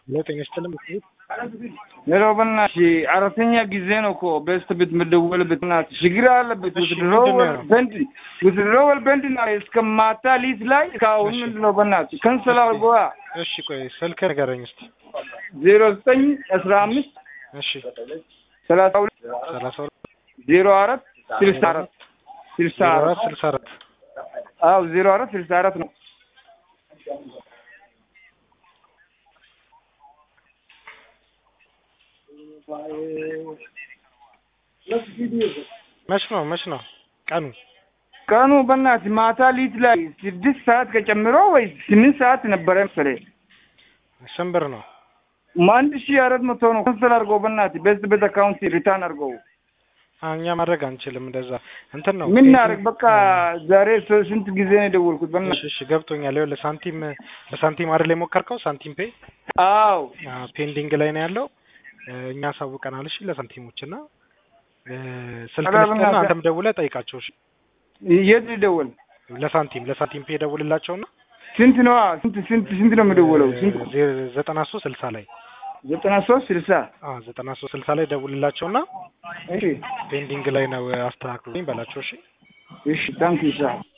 ለጤና ይስጥልኝ። ሌላው በእናትሽ አራተኛ ጊዜ ነው እኮ በስት ቤት የምደወልበት በእናትሽ ችግር አለበት። እሺ፣ ውትድሮወል ምንድን ነው? በንድ ውትድሮወል በንድ ነው እስከ ማታ ሊት ላይ እስካሁን እሺ። ምንድን ነው በእናትሽ ከንሰል አድርጎዋ እሺ ቆይ ስልክ ንገረኝ እስኪ። ዜሮ ዘጠኝ አስራ አምስት እሺ ሰላሳ ሁለት ሰላሳ ሁለት ዜሮ አራት ስልሳ አራት ስልሳ ዜሮ አራት አራት ስልሳ አራት አዎ ዜሮ አራት ስልሳ አራት ነው። መች ነው መች ነው ቀኑ? ቀኑ በእናትህ ማታ ሊት ላይ ስድስት ሰዓት ከጨምሮ ወይ ስምንት ሰዓት ነበረ መሰለኝ። ስንት ብር ነው? አንድ ሺህ አራት መቶ ነው። ከንሰል አድርገው በእናትህ በስት ቤት አካውንት ሪታርን አድርገው። አ፣ እኛ ማድረግ አንችልም እንደዛ እንትን ነው ምን እናድርግ? በቃ ዛሬ ስ- ስንት ጊዜ ነው የደወልኩት? እሺ በእናትህ እሺ ገብቶኛል። ይኸውልህ ሳንቲም በሳንቲም አይደል የሞከርከው? ሳንቲም ፔ አዎ ፔንዲንግ ላይ ነው ያለው። እ፣ እኛ አሳውቀናል። እሺ ለሳንቲሞች እና እ፣ ስልክ ኧረ ልስጥና በእናትህ። አንተም ደውለህ ጠይቃቸው። እሺ የት ልደውል? ለሳንቲም ለሳንቲም ፔ ደውልላቸውና ስንት ነው? ስንት ስንት ስንት ነው የምደውለው? ስንት ዘጠና ሶስት ስልሳ ላይ ዘጠና ሶስት ስልሳ አ ዘጠና ሶስት ስልሳ ላይ ደውልላቸውና እሺ ፔንዲንግ ላይ ነው አስተካክሉኝ በላቸው። እሺ እሺ ታንክ ዩ